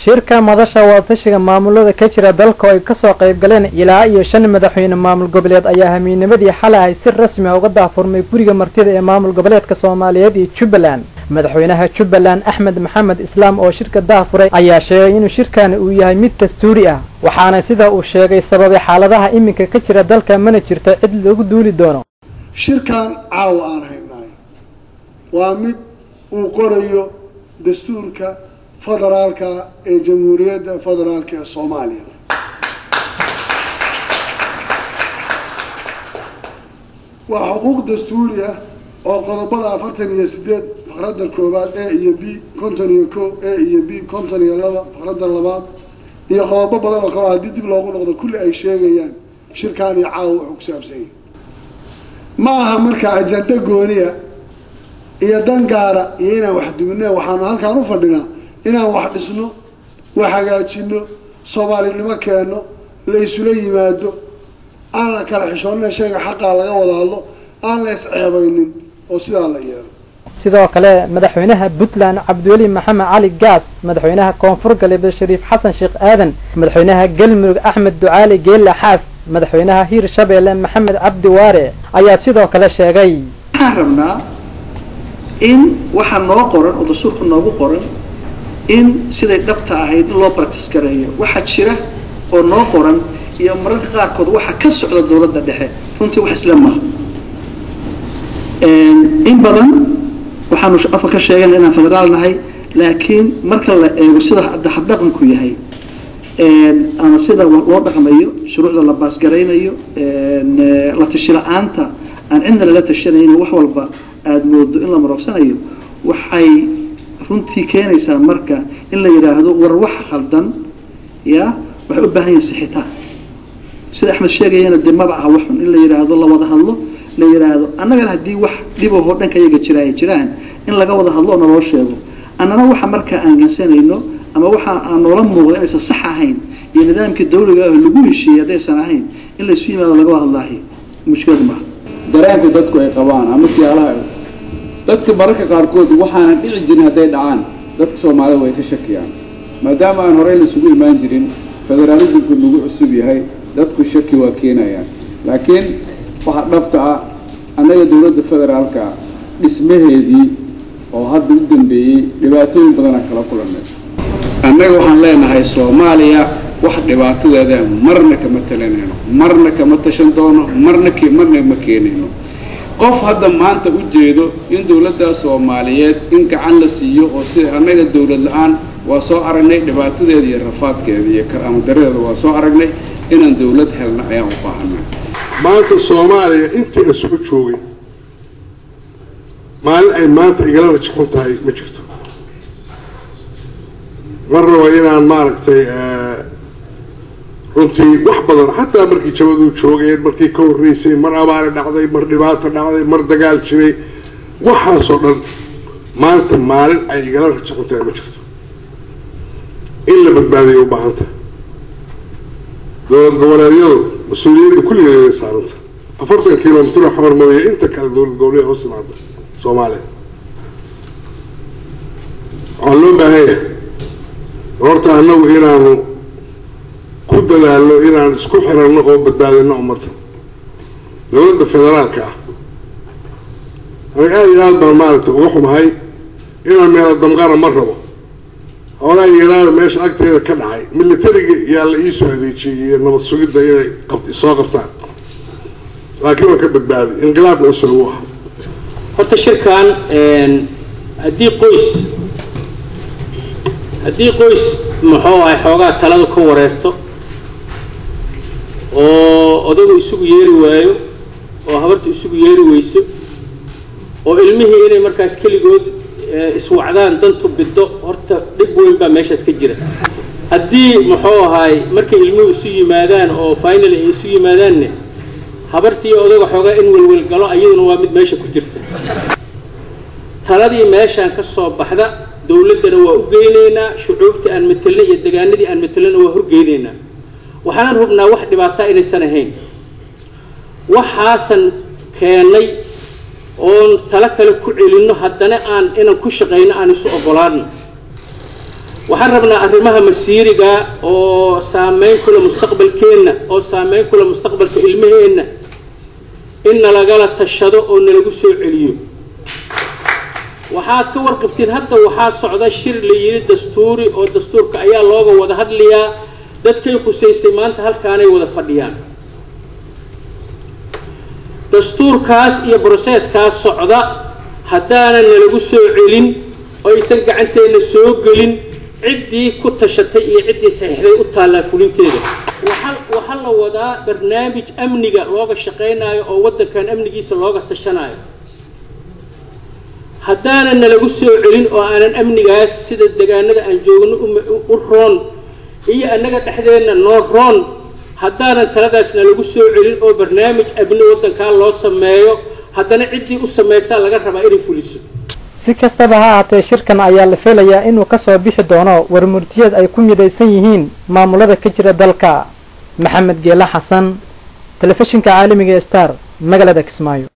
shirka madasha wadatashiga maamulada ka jira dalka oo ay kasoo qayb galeen ilaa iyo shan madaxweyne maamul goboleed ayaa hamiinimadii xalay ahay si rasmi a uga daahfurmay guriga martida ee maamul goboleedka soomaaliyeed iyo jubbaland madaxweynaha jubbaland axmed maxamed islaam oo shirka daahfuray ayaa sheegay inuu shirkani uu yahay mid dastuuri ah waxaana sida uu sheegay sababay xaaladaha iminka ka jira dalka mana jirto cid lagu duuli doono shirkan caawa aan haynaay waa mid uu qorayo dastuurka federaalka ee jamhuuriyadda federaalka ee soomaaliya waa xuquuq dastuuri ah oo qodobada afartan iyo sideed faqradda koowaad a iyo b konton iyo ko a iyo b konton iyo laba faqradda labaad iyo qodobo badan oo kale haddii dib loogu noqdo kulli ay sheegayaan shirkaan iyo caawa wuxuu ku saabsan yahay ma aha marka ajando gooniya iyo dan gaara iyo inaan wax duminne waxaanu halkaan u fadhinaa inaan wax dhisno wax hagaajino soomaalinimo keenno la isula yimaado aan la kala xishoonina shayga xaqaa laga wada hadlo aan la isceebaynin oo sidaa la yeelo sidoo kale madaxweynaha puntland cabdiweli maxamed cali gaas madaxweynaha koonfur galbeed shariif xasan sheekh aadan madaxweynaha galmudug axmed ducaali geella xaaf madaxweynaha hiir shabeelle maxamed cabdi waare ayaa sidoo kale sheegay waxaan rabnaa in waxaa noo qoran oo dastuurka noogu qoran in siday dhabta ahayd in loo practice gareeyo waxaa jira oo noo qoran iyo mararka qaarkood waxaa ka socda dowladda dhexe runtii wax isla maaha in badan waxaanu afka ka sheegana inaan federaal nahay laakiin marka la eego sida hadda habdhaqanku yahay ama sida loo dhaqmayo shuruucda la baasgaraynayo la tashi la-aanta aan cidna lala tashanaynin wax walba aada moodo in la marogsanayo waxay runtii keenaysaa marka in la yidhaahdo war wax khaldan ya waxay u baahan yihin sixitaan sida axmed sheegayana dee maba aha waxun in la yidhaahdo la wada hadlo la yidhaahdo annagana haddii wax dhibahoo dhanka iyaga jira ay jiraan in laga wada hadlo oo naloo sheego annana waxa markaa aan gansanayno ama waxa aan noola muuqda inaysan sax ahayn iyo nidaamkii dawliga ah lagu heshiiyey haddaysan ahayn in laysu yimaado laga wada hadlaahi mushkilad maaha dareenka dadku ay qabaan ama siyaalaha dadka mararka qaarkood waxaanan dhici jirin hadday dhacaan dadka soomaalida way ka shakiyaan maadaama aan horey laisugu imaan jirin federaalismku nagu cusub yahay dadku shaki waa keenayaan laakiin waxa dhabta ah annaga dowladda federaalka dhismaheedii oo hadda u dambeeyey dhibaatooyin badanaa kala kulannay annaga waxaan leenahay soomaaliya wax dhibaatadeeda marna kama talinayno marna kama tashan doono marna k marna ma keenayno qof hadda maanta u jeedo in dowladda soomaaliyeed in gacan la siiyo oo sida annaga dowlad la-aan waa soo aragnay dhibaatadeeda iyo rafaadkeeda iyo karaamadareeda waa soo aragnay inaan dowlad helna ayaan u baahanay maanta soomaaliya intii isugu joogay maalin ay maanta igala rajxun tahay ma jirto ma rabo inaan maaragtay runtii wax badan xataa markii jabaduu joogeen markii ka horreysay mar abaari dhacday mar dhibaato dhacday mar dagaal jiray waxaasoo dhan maanta maalin ay igala rajxun tahay ma jirto in la badbaadiya u baahan tahay dowlad goboleedyadu mas-uuliyadda kulligeed ay saaranta afartan kilomitr oo xamar mooye inta kale dowlad goboleed hoos timaada soomaaliya waxaa loo baahan yahay horta annagu inaanu ku dadaalno inaan isku xiranno oo badbaadino ummadda dowladda federaalka ah aniga aada iyo aad baan maaragtay uga xumahay inaan meelo damqana ma rabo hoogaa yaraana meesha agteeda ka dhacay militariga yaa la iisoo adeejiyey iyo nabad sugidda inay qabt soo qabtaan laakiin waa ka badbaaday inqilaabna usoo u aha horta shirkan haddii qoys haddii qoys muxuu ahay xoogaa taladu ka wareerto oo odagu isugu yeeri waayo oo habartu isugu yeeri weyso oo ilmihii inay markaas keligood iswacdaan dantu biddo horta dhib weyn baa meeshaas ka jira haddii muxuu ahaay markay ilmuhu isu yimaadaan oo final ay isu yimaadaanne habartii odaga xoogaa in welwel galo ayaduna waa mid meesha ku jirta taladii meeshaan ka soo baxda dowladdana waa u geynaynaa shucuubtii aan matelnay iyo degaanadii aan matelnayna waa horgeynaynaa waxaanan hubnaa wax dhibaataa inaysan ahayn waxaasan keennay oon talo kale ku celinno haddana aan inaan ku shaqayno aan isu oggolaano waxaan rabnaa arrimaha masiiriga oo saameyn kula mustaqbalkeenna oo saameyn kula mustaqbalka ilmaheenna in nalagala tashado oo nalagu soo celiyo waxaad ka warqabtiin hadda waxaa socda shir la yidhi dastuuri oo dastuurka ayaa looga wada hadlayaa dadkay khusaysay maanta halkaanay wada fadhiyaan dastuurkaas iyo broseeskaas socda haddaanan nalagu soo celin oo aysan gacanteenna soo gelin ciddii ku tashatay iyo ciddii saxiixday u taallaa fulinteeda waxaa la wadaa barnaamij amniga looga shaqaynaayo oo waddankan amnigiisa looga tashanaayo haddaanan nalagu soo celin oo aanan amnigaas sida degaanada aan joogno u roon iyo annaga dhexdeenna noo roon haddaanan taladaas nalagu soo celin oo barnaamij amni waddankaa loo sameeyo haddana ciddii u samaysaa laga rabaa inay fuliso si kastaba ha ahaatee shirkan ayaa la filayaa inuu kasoo bixi doono warmurtiyeed ay ku midaysan yihiin maamulada ka jira dalka maxamed geela xasan telefishinka caalamiga star magaalada kismaayo